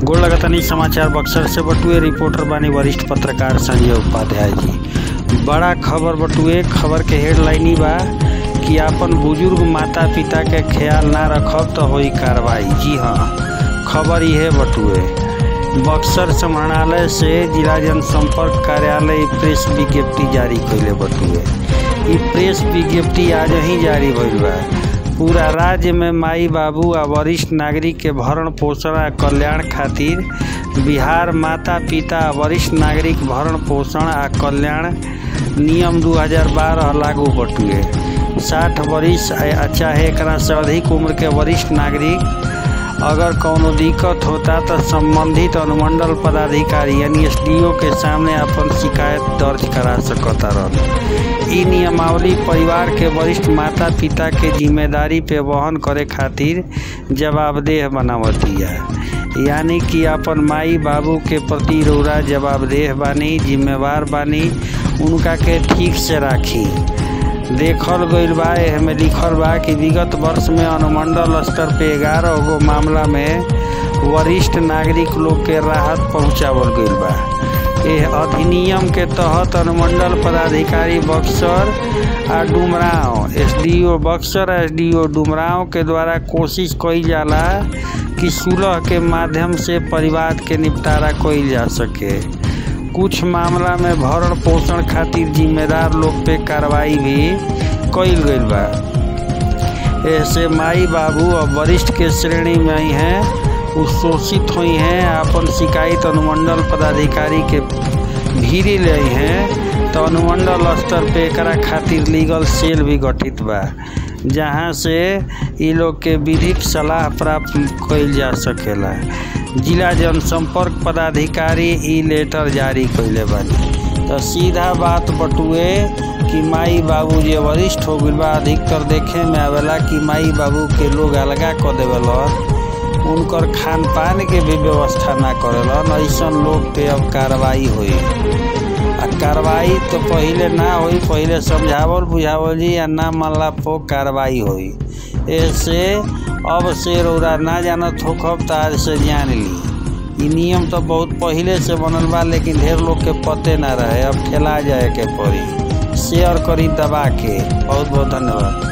गोड़ लगतनी समाचार बक्सर से बटुए रिपोर्टर बानी वरिष्ठ पत्रकार संजय उपाध्याय जी बड़ा खबर बटुए खबर के हेडलाइनी बा कि आपन बुजुर्ग माता पिता के ख्याल ना रखब तो होई कार्रवाई जी हाँ खबर यह बटुए बक्सर समाहरणालय से जिला जनसंपर्क कार्यालय प्रेस विज्ञप्ति जारी कैले बटुए ई प्रेस विज्ञप्ति आज ही जारी भइल बा पूरा राज्य में माई बाबू आ वरिष्ठ नागरिक के भरण पोषण आ कल्याण खातिर बिहार माता पिता आ वरिष्ठ नागरिक भरण पोषण आ कल्याण नियम 2012 लागू बटुए साठ वरिष्ठ आ चाहे एकरा से अधिक उम्र के वरिष्ठ नागरिक अगर कौनो दिक्कत होता तो संबंधित अनुमंडल पदाधिकारी यानी एस के सामने अपन शिकायत दर्ज करा सकता रहन ई नियमावली परिवार के वरिष्ठ माता पिता के जिम्मेदारी पे वहन करे खातिर जवाबदेह बनावतिया यानी कि अपन माई बाबू के प्रति रौरा जवाबदेह बानी जिम्मेवार बानी उनका के ठीक से राखी देखल गईल बा एहमे लिखल बा कि विगत वर्ष में अनुमंडल स्तर पे ग्यारह गो मामला में वरिष्ठ नागरिक लोग के राहत पहुंचावल गईल बा एह अधिनियम के तहत अनुमंडल पदाधिकारी बक्सर आ डुमराव एसडीओ बक्सर एसडीओ डुमराव के द्वारा कोशिश कईल जाला कि सुलह के माध्यम से परिवार के निपटारा कईल जा सके कुछ मामला में भरण पोषण खातिर जिम्मेदार लोग पे कार्रवाई भी कईल गईल बा ऐसे माई बाबू और वरिष्ठ के श्रेणी में ही हैं उ शोषित हुई हैं अपन शिकायत अनुमंडल पदाधिकारी के भीरी ले हैं तो अनुमंडल स्तर पे एकरा खातिर लीगल सेल भी गठित बा जहाँ से ये लोग के विधिक सलाह प्राप्त कईल जा सकेला जिला जनसंपर्क पदाधिकारी ई लेटर जारी कैले बानी तो सीधा बात बटुए कि माई बाबू जे वरिष्ठ हो गइल बा अधिकतर देखे में आवेला कि माई बाबू के लोग अलगा क देवेलन उनकर खान पान के भी व्यवस्था ना करेलन ऐसन लोग पे अब कार्रवाई हुई आ कार्रवाई तो पहिले ना होई पहिले समझावल बुझावल जी या ना मानला पो कार्रवाई होई ऐसे अब से रौरा ना जानत होखब तो आज से जान ली ई नियम तो बहुत पहिले से बनल बा लेकिन ढेर लोग के पते ना रहे अब ठेला जाए के पड़ी शेयर करी दबा के बहुत बहुत धन्यवाद